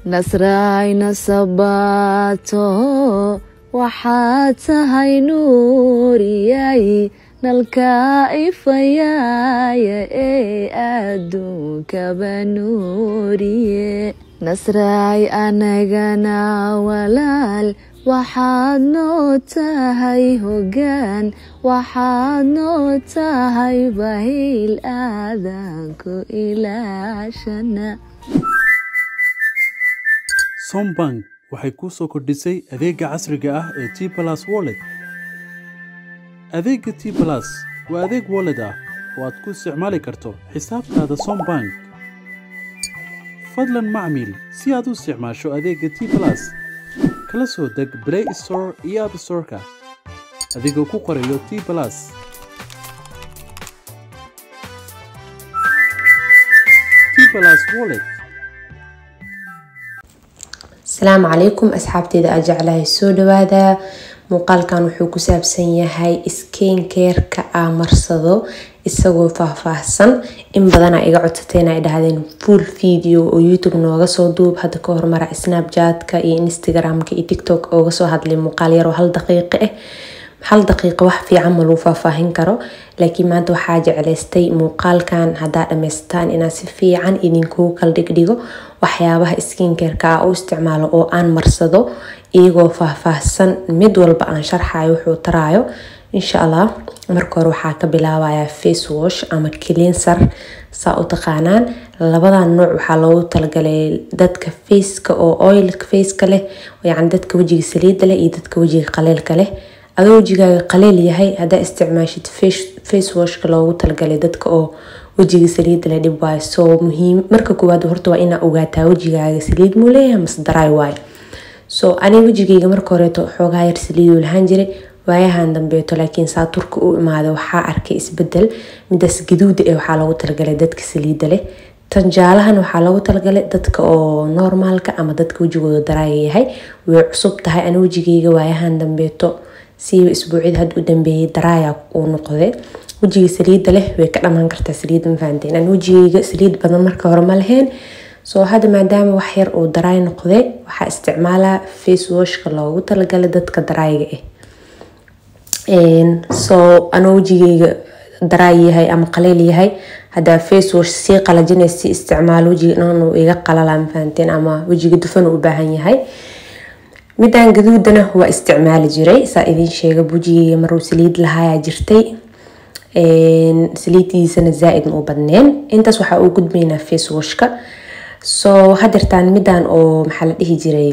nasraay nasabato waxaad tahay nuuriyay nalka ifayaaya ee adduunkaba nuuriye nasraay anagana walaal waxaad noo tahay hoggaan waxaad noo tahay bahiil aadanku ilaashana sombank waxay kuu soo kordhisay adeega casriga ah ee t balas wallet adeegga t balas waa adeeg wallet ah oo aad ku isticmaali karto xisaabtaada sombank fadlan macmiil si aad u isticmaasho adeegga t balas kala soo deg play store iyo app storeka adigoo ku qorayo t balas t balas wallet asalaamu calaykum asxaabteeda aa jeclahay soo dhawaada muuqaalkan wuxuu ku saabsan yahay skenkeerka aa marsado isagoo faahfaahsan in badana iga codsateen ay dhahdeen full video oo youtube nooga soo duub hadda ka hormara snapjatka iyo instagramka iyo tiktok ooga soo hadlay muuqaal yaroo hal daqiiqo ah hal daqiiqo wax fiican ma lagu faahfaahin karo laakiin maanta waxaa jeclaystay muuqaalkan haddaa dhamaystaan inaan si fiican idinkugu kala dhigdhigo waxyaabaha skinkerka ah u isticmaalo oo aan marsado iyagoo faahfaahsan mid walba aan sharxayo wuxuu taraayo insha allah marka hore waxaa ka bilaabaya face wash ama cleanser saa u taqaanaan labadan nooc waxaa loogu talagalay dadka faceka oo oilka faceka leh yacni dadka wejiga saliida leh iyo dadka wejiga qaleelka leh adoo wejigaaga qaleel yahay haddaa isticmaashid face washka loogu talagalay dadka oo wejiga saliida leh dhib waayo soo muhiim marka koowaad horta waa inaa ogaataa wejigaaga saliid muu leeyahay mase daraay waayo so aniga wejigayga marka horeeto xoogaa yar saliiduu lahaan jiray waayahan dambeeto laakiin saa turka u imaada waxaa arkay isbedel midaas gaduuda ee waxaa loogu talagalay dadka saliida leh tan jaalahan waxaa loogu talagalay dadka oo normaalka ama dadka wejigooda daraaga yahay way cusub tahay ani wejigayga waayahan dambeeto siiba isbuucyada hadda u dambeeyay daraaya uu noqday wejiga saliida leh way ka dhamaan kartaa saliid mafahanteen aan wejigayga saliid badan marka hore ma lahayn soo hadda maadaama wax yar uu daraay noqday waxaa isticmaalaa face washka loogu talagalay dadka daraayiga ah soo anoo wejigayga daraay yahay ama qaleel yahay hadaa face wash sii qalajinaysa si isticmaalo wejiga dhan iga qalala mafahanteen ama wejiga dufan u baahan yahay midaan gaduudana waa isticmaali jiray saa idiin sheega wejigayga maruu saliid lahaayaa jirtay saliidiisana zaa-id ma u badneen intaas waxaa u gudbaynaa face washka soo hadeertaan midaan oo maxaa la dhihi jiray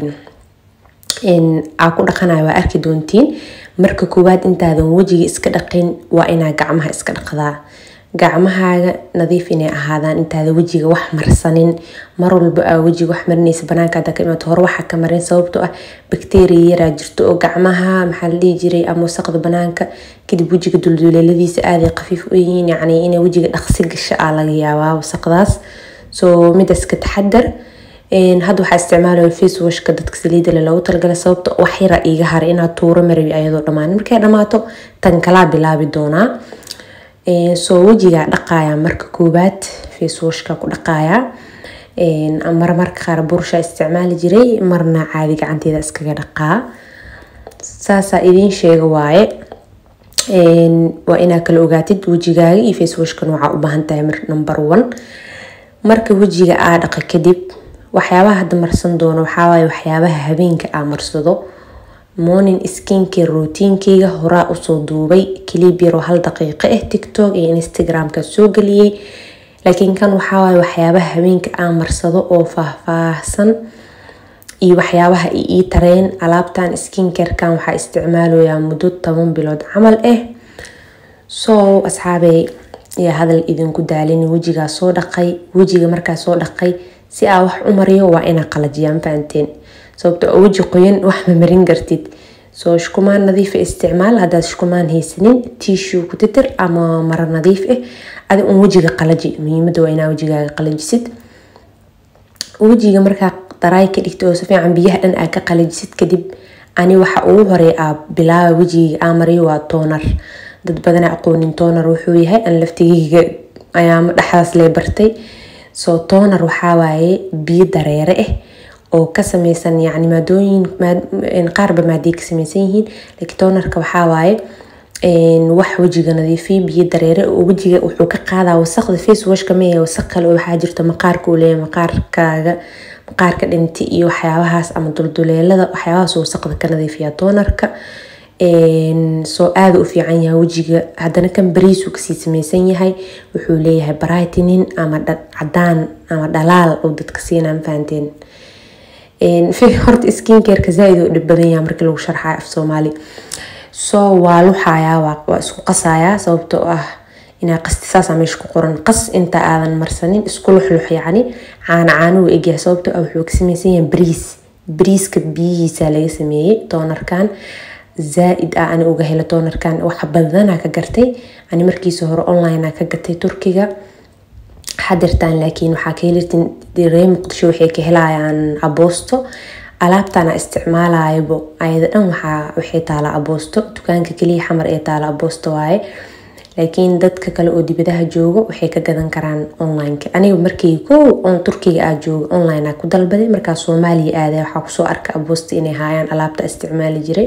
aa ku dhaqanayo waa arki doontiin marka koowaad intaadan wejiga iska dhaqin waa inaa gacmaha iska dhaqdaa gacmahaaga nadiif inay ahaadaan intaada wejiga wax marsanin mar walba aa wejiga wax marinaysa banaanka hadda ka imaata hore waxaa ka marin sababtoo ah bakteriya yaraa jirto oo gacmaha maxaa la dhihi jiray ama wasaqda banaanka kadib wejiga dulduleeladiisa aaday khafiif u yihiin yacni inay wejiga dhaqsi gasha aa laga yaabaa wasaqdaas soo midaas ka taxadar hadda waxaa isticmaalaya face washka dadka saliida leh loogu talagalay sababta wax yara iiga haray inaad tuuro marabi ayadoo dhammaan markay dhamaato tan kalaa bilaabi doonaa soo wejigaa dhaqaaya marka koowaad face washka ku dhaqaaya mar marka qaar bursha isticmaali jiray marna caadi gacanteeda iskaga dhaqaa saasaa idiin sheega waaye waa inaa kala ogaatid wejigaaga iyo face washkan waxaa u baahan tahay number one marka wejiga aa dhaqa kadib waxyaabaha hadda marsan doono waxawaaye waxyaabaha habeenka aa marsado morning skincare routiinkeyga horaa usoo duubay clib yaroo hal daqiiqo ah tiktok iyo instagramka soo geliyey laakiin kan waxawaaye waxyaabaha habeenka aa marsado oo faahfaahsan iyo waxyaabaha ii tareen alaabtan skincarekan waxaa isticmaalayaa muddo toban bilood camal ah soo asxaabey yaa hadal idinku daalin wejigaa soo dhaqay wejiga markaa soo dhaqay si aa wax u mariyo waa inaa qalajiyaan fahanteen sababto oo weji qoyan wax ma marin kartid soo shukumaan nadiifa isticmaal haddaad shukumaan haysanin tissue ku titir ama maro nadiif ah adi un wejiga qalaji muhiimada waa inaa wejigaaga qalajisid wejiga markaa daraay ka dhigta oo si fiican biyaha dhan aa ka qalajisid kadib ani waxa ugu horey aa bilaaba wejiga aa mariyo waa toonar dad badana aqoonin toonar wuxuu yahay aan laftigeyga ayaama dhexdaas lee bartay soo toonar waxaa waaye biyo dareere ah oo ka sameysan yani maadooyin qaarba maaday ka sameysan yihiin laakiin toonarka waxaa waaye wax wejiga nadiifiya biyo dareere oo wejiga wuxuu ka qaadaa wasaqda face washka meehe wasaq kale oo waxaa jirta maqaarka uu leeyahay maqaarkaaga maqaarka dhinti iyo waxyaabahaas ama dulduleelada waxyaabahaas wasaqda ka nadiifiya toonarka soo aada u fiican yahay wejiga haddana kan bariisuu kasii sameysan yahay wuxuu leeyahay brightening ama cadaan ama dhalaal oo dadka siinaa mafahanteen horta skincareka zaaid u dhib badan yahay markii lagu sharxayo af soomaali soo waa luxayaa waa isku qasayaa sababtoo ah inaa qasti saasaa meesha ku qoran qas inta aadan marsanin isku luxlux yacni caana caanuu egyahay sababtoo ah wuxuu ka sameysan yahay bariis bariiska biyihiisa laga sameeyey toonarkan zaa-id ah ani uga hela toonarkan wax badanaa ka gartay ani markiisa hore online ka gatay turkiga xadirtaan laakiin waxaa ka helirtin ree muqdisho waxay ka helayaan aboosto alaabtana isticmaalayabo ayada dhan waxaa waxay taala aboosto dukaanka keliya xamar ee taala aboosto waaye laakiin dadka kale oo dibadaha joogo waxay ka gadan karaan onlineka aniga markii kow on turkiga aa jooga online aa ku dalbaday markaa soomaaliya aaday waxaa kusoo arka aboosta inay haayaan alaabta isticmaali jiray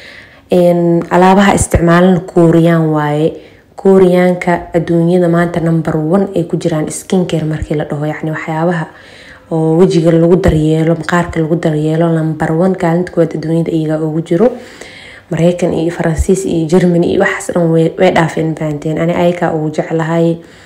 alaabaha isticmaalana kuuriyaan waaye kuuriyaanka adduunyada maanta number one ay ku jiraan skincare markii la dhaho yacni waxyaabaha oo wejiga lagu daryeelo maqaarka lagu daryeelo number one kaalinta koowaad adduunyada iyagaa ugu jiro mareykan iyo faransiis iyo germany iyo waxaas dhan way dhaafeen fahanteen ani ayakaa ugu jeclahay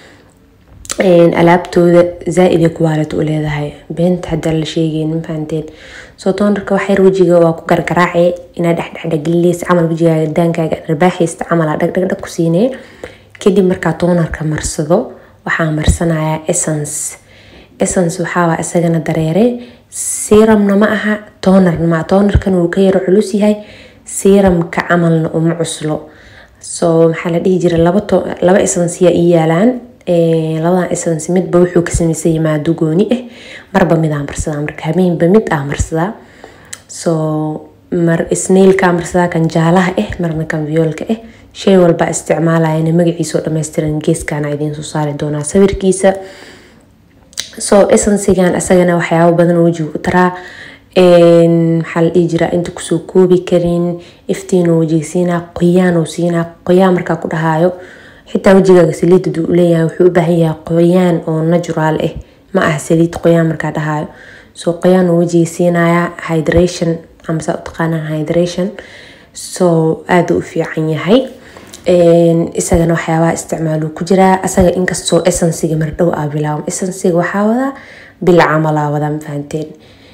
alaabtooda zaa-ida quality u leedahay beenta hadaa la sheegeynin fahanteen soo toonarka waxyar wejiga waa ku gargaraace inaa dhexdhexdhagelileys camal wejigaaga daankaaga dharbaaxaysta camal dhagdhagdhag ku siinee kadib markaa toonarka marsado waxaa marsanayaa essence essence waxaa isagana dareere siramna ma aha toonarna ma toonarkan wuu ka yaro culus yahay siramka camalna uma cuslo soo maxaa la dhihi jira laba essence ii yaalaan labadan essence midba wuxuu ka sameysan yahay maado gooni ah marba midaa marsadaa marka habeenba mid ah marsadaa soo mar snailka marsadaa kan jaalaha ah marna kan viyoolka ah shay walba isticmaalayana magaciisa oo dhammaystiran geeskana idiin soo saari doonaa sawirkiisa soo essensigan isagana waxyaabo badan wejiga u taraa maxaa la dhihi jiraa inta kusoo koobi karin iftiinoo wejiga siinaa qoyaanoo siinaa qoyaan markaa ku dhahaayo xitaa wejigaaga saliid haduu uleeyahay wuxuu u baahan yahay qoyaan oo natural ah ma aha saliid qoyaan markaa dhahaayo soo qoyaan oo wejiga siinaya hydration ama saa u taqaanaan hydration soo aada u fiican yahay isagana waxyaabaha isticmaaluu ku jiraa asaga inkastoo essensiga mardhow aa bilaabo essensiga waxaa wadaa bil camalaa wadaa mafahanteen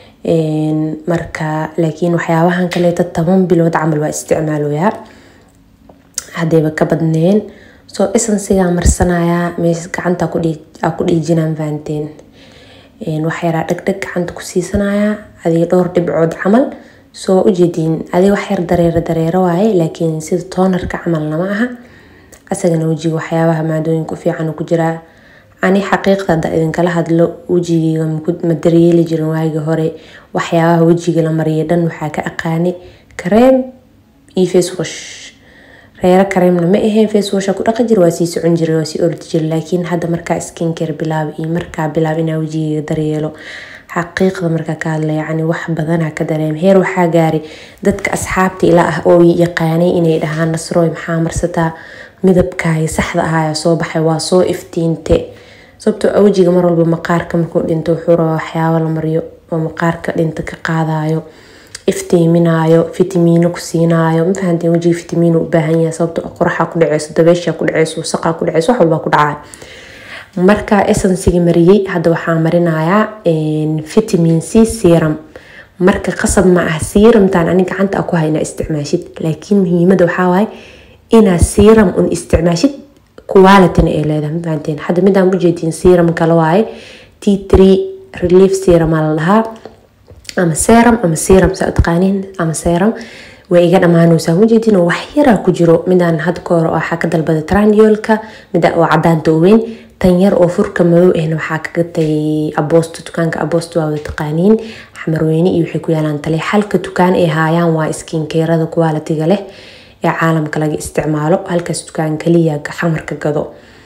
marka laakiin waxyaabahan kaleeta toban bilood camal waa isticmaaloyaa haddayba ka badneen soo essensigaa marsanayaa meesha gacanta aa ku dhiijinaa mafahanteen waxyaraa dhagdhag gacanta ku siisanayaa adiga dhowr dhibcood camal soo ujeediin adiga waxyar dareero dareero waaye laakiin sida toonarka camalna ma aha asagana wejiga waxyaabaha maadooyinka u fiican ku jiraa ani xaqiiqda hadda idinkala hadlo wejigeyga ma daryeeli jirin waagi hore waxyaabaha wejiga la mariya dhan waxaa ka aqaanay kareem iyo facewash reero kareemna ma aheen facewasha ku dhaqi jira waa sii socon jira waa sii ordi jira laakiin hadda markaa skincare bilaab iyo markaa bilaab inaa wejigeyga daryeelo xaqiiqda markaa ka hadla yacni wax badanaa ka dareem heer waxaa gaaray dadka asxaabta ila ah oo yaqaanay inay dhahaan nasrooy maxaa marsataa midabkaaga saxda ahaaya soo baxay waa soo iftiinte sababtoo wejiga mar walba maqaarka markuu dhinto wuxuu rabaa waxyaabo la mariyo oo maqaarka dhinta ka qaadayo iftiiminaayo fitamiino ku siinaayo mafahanteen wejiga fitamiino u baahan yahay sababtoo qoraxa ku dhaceyso dabeesha ku dhaceyso wasaqaa ku dhaceyso wax walbaa ku dhacaya marka essensiga mariyey hadda waxaa marinayaa vitamin c serum marka qasab ma ah serumtan ani gacanta a ku hayna isticmaashid laakiin muhiimada waxaa waaye inaa serum un isticmaashid qualityna ay leedahay mafahanteen hadda midaan ujeedin serum kale waaye t three relief serum aa la dhahaa ama serum ama serum saa taqaaniin ama serum way iga dhammaanaysaa ujeedin oo wax yaraa ku jiro midaan hadda ka hor waxaa ka dalbaday trandiolka mida oo cadaanta weyn tan yar oo furka madow ahna waxaa ka gatay aboosto dukaanka aboosto waa wada taqaaniin xamarweyne iyo waxay ku yaalaan tale halka dukaan ay haayaan waa skinkeerada qualitiga leh ee caalamka laga isticmaalo halkaas dukaan kaliya xamarka gado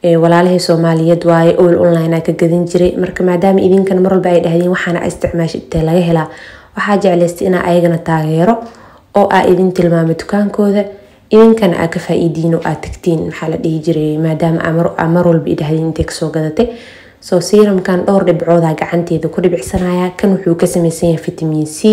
walaalahii soomaaliyeed waaye ol online ka gadan jiray marka maadaama idinkana mar walba ay dhahdeen waxaana isticmaasha intee laga helaa waxaa jeclaystay inaa ayagana taageero oo aa idin tilmaamay dukaankooda idinkana aa ka faa-iidiin oo aad tagtiin maxaa la dhihi jiray maadaama aa mar walba idhahdeen intay kasoo gadatay soo siiramkan dhowr dhibcooda gacanteeda ku dhibicsanaya kan wuxuu ka sameysan yahay vitamin c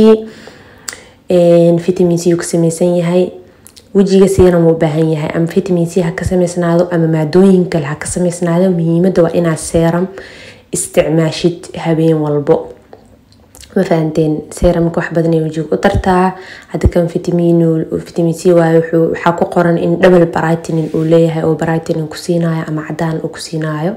vitamin c ka sameysan yahay wejiga siiram u baahan yahay ama vitamin c ha ka sameysnaado ama maadooyin kale ha ka sameysnaado muhiimada waa inaad seeram isticmaashid habeen walbo ma fahanteen seeramka wax badan ay wajiga u tartaa hadda kan vitamin vitamin c waayo waxaa ku qoran in double brightening uu leeyahay oo brightening ku siinayo ama cadaan uu ku siinayo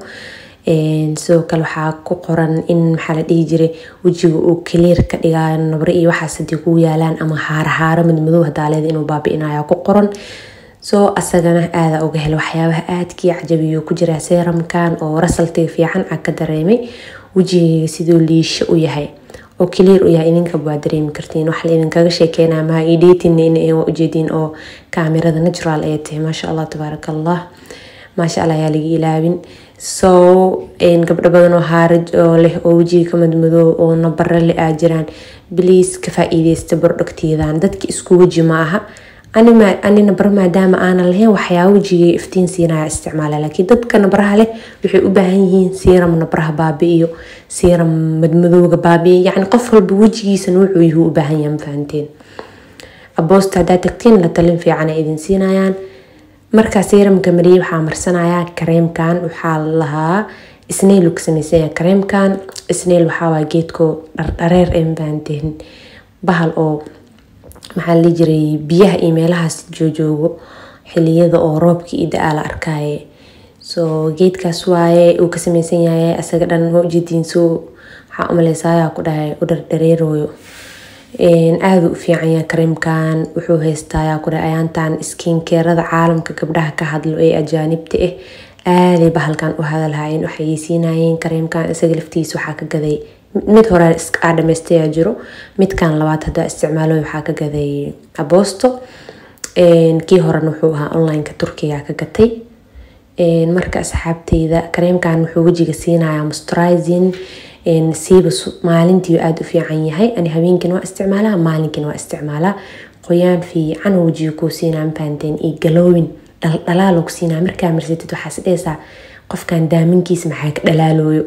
sidoo kale waxaa ku qoran in maxaa la dhihi jiray wejiga uu clear ka dhigayo nabre iyo waxaas hadii kugu yaalaan ama haarahaaro madmadow hadaaleeda inuu baabi-inayo ku qoran soo asagana aada uga hela waxyaabaha aadkii cajabiyo ku jira seeramkan oo rasaltiga fiican a ka dareemay wejigayga siduu liisho u yahay oo clear u yahay idinkaba waa dareemi kartiin wax la idinkaga sheekeynaa maha idheetina in waa ujeediin oo kaamirada natural ay tahay maasha allah tabaaraka allah maasha allah ayaa laga ilaabin so gabdho badan oo haaraj oo leh oo wejiga ka madmadoob oo nabare le aa jiraan bliis ka faa-iideysta bordhogteedan dadka isku weji ma aha ani nabar maadaama aanan lahayn waxyaaba wejigay iftiin siinaya isticmaala laakiin dadka nabraha leh waxay u baahan yihiin siiram nabraha baabi-iyo siiram madmadooga baabi-iyo yacni qof walba wejigiisa wuxuu yuhu u baahan yahay mafahanteen aboosta haddaa tagtiin la talin fiican ay idin siinayaan markaa siiramka mariyay waxaa marsanayaa kareemkan waxaa lahaa snail ka sameysanya kareemkan snail waxaawaa geedko dhardhareer ee mafahanteen bahal oo maxaa la jiray biyaha iyo meelahaas joojoogo xiliyada oo roobka iyo da-aa la arkaaye soo geedkaas waaye uu ka sameysan yahay asaga dhan ma ujeediin soo waxaa umaleysayaa ku dhahay u dhardhareerooyo aada u fiican yahay kareemkan wuxuu haystayaa ku dhahay ayaantan skinkeerada caalamka gabdhaha ka hadlo ee ajaanibta ah aaday bahalkan u hadalhayeen waxay siinayeen kareemkan isaga laftiisa waxaa ka gaday mid hore aa dhameystayaa jiro midkan labaad hadaa isticmaalo waxaa ka gaday aboosto kii horena wuxuu ahaa onlineka turkiga ka gatay marka asxaabteyda kareemkan wuxuu wejiga siinayaa mosturizing siiba maalintii aada u fiican yahay ani habeenkin waa isticmaalaa maalinkin waa isticmaalaa qoyaan fiican wejiga kuu siinaa mafahanteen iyo galowin dhaldhalaaloo ku siinaa markaa marsatid waxaas dhehaysaa qofkan daaminkiisa maxaa ka dhalaalooyo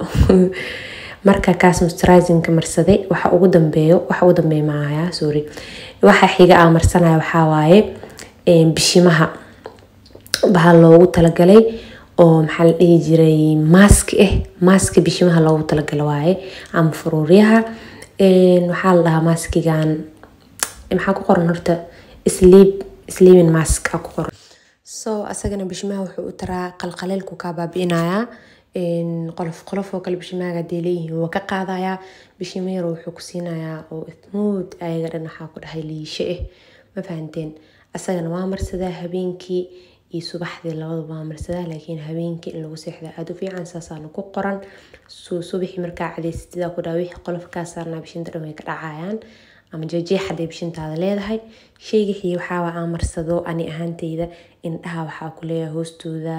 marka kaas mosturizingka marsaday waxa ugu dambeeyo waxa ugu dambeeya maaya sorry waxa xiga aa marsanaya waxaa waaye bishimaha baha loogu talagalay oo maxaa la dhihi jiray maask ah maaska bishimaha loogu talagala waaye ama faruuryaha waxaa la dhahaa maaskigan maxaa ku qoran horta sleep sleeping mask a ku qoran so asagana bishimaha wuxuu u taraa qalqaleelku kaa baabi-inayaa qolof qolof oo kale bishimaaga hadee leeyihiin waa ka qaadayaa bishimayar wuxuu ku siinayaa oo smooth ayaga dhan waxaa ku dhahay liishe ah ma fahanteen asagana waa marsadaa habeenkii iyo subaxdii labadaba waa marsadaa laakiin habeenkii in lagu seexda aada u fiican saasaana ku qoran soo subaxii markaa cadaystidaa ku dhaha wixii qolofkaa saarnaa bishinta dhan way ka dhacayaan ama jeejeex haday bishintaada leedahay sheyga xigi waxaaba aan marsado ani ahaanteyda indhaha waxaa ku leeyahay hoostooda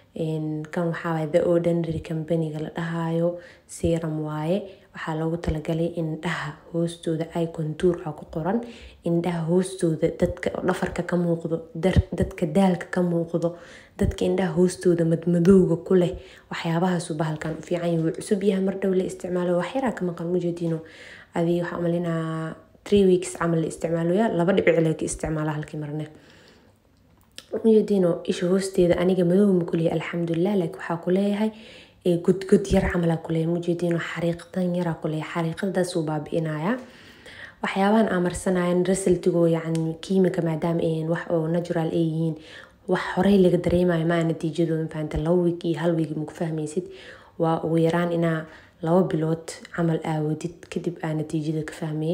kan waxaawaay the ordinary companyga la dhahayo seram waaye waxaa loogu talagalay indhaha hoostooda ay kontuurka ku qoran indhaha hoostooda dadka dhafarka ka muuqdo dadka daalka ka muuqdo dadka indhaha hoostooda madmadowga ku leh waxyaabahaasu bahalkan u fiican yahay wuu cusub yahay mar dhow la isticmaalo waxyaraa ka maqan mujeediino adii waxaa umalinaa three weeks camal la isticmaaloya laba dhibic lee ka isticmaala halkii marne ujeediino isha hoosteeda aniga madow ma kuleeyahay alxamdulilah laakiin waxaa ku leeyahay gudgud yar camal aa kuleeyahay mujeediino xariiqdan yaraa kuleeyahay xariiqadaasuu baabi-inayaa waxyaabahan aa marsanayan rasaltigoo yacni kiimika maadaama ay wax oo natural ay yihiin wax horey laga dareemayo maa natiijadooda mafahanta laba wiig iyo hal wiig maku fahmaysid waa ugu yaraan inaa laba bilood camal aawadid kadib aa natiijada ka fahmeye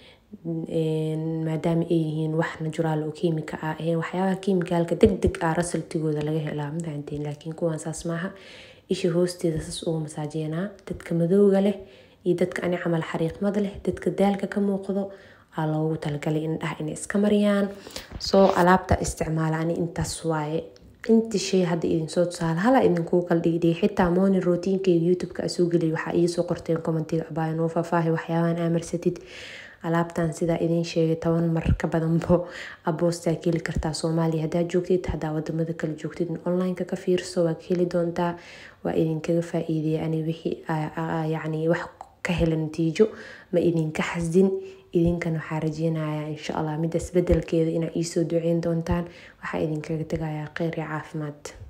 maadaama ay yihiin wax naturaal oo kiimika ah ahayn waxyaabaha kiimikaalka deg deg ah rasaltigooda laga helaa ma fahanteen laakiin kuwan saas maaha isha hoosteeda saas ugu masaajeynaa dadka madowga leh iyo dadka ani camal xariiqmada leh dadka daalka ka muuqdo aa loogu talagalay indhaha inay iska mariyaan soo alaabta isticmaala ani intaas waaye inta shay hadda idinsoo tusaale hala idinkuu kala dhigdhigay xitaa morning routiinkeyga youtube-ka asoo geliyay waxaa iisoo qorteen commentiga abaayo noo faahfaahi waxyaabahan aamarsatid alaabtan sidaa idiin sheegay toban mar ka badanbo aboostaa ka heli kartaa soomaaliya haddaa joogtid haddaa wadamada kale joogtid online-ka ka fiirso waa ka heli doontaa waa idinkaga faa-iideya ani wixii yacni wax ka hela natiijo ma idinka xasdin idinkan waxaa rajeynayaa insha allah midaas bedelkeeda inaa iisoo duceyn doontaan waxaa idinkaga tegayaa kheyr iyo caafimaad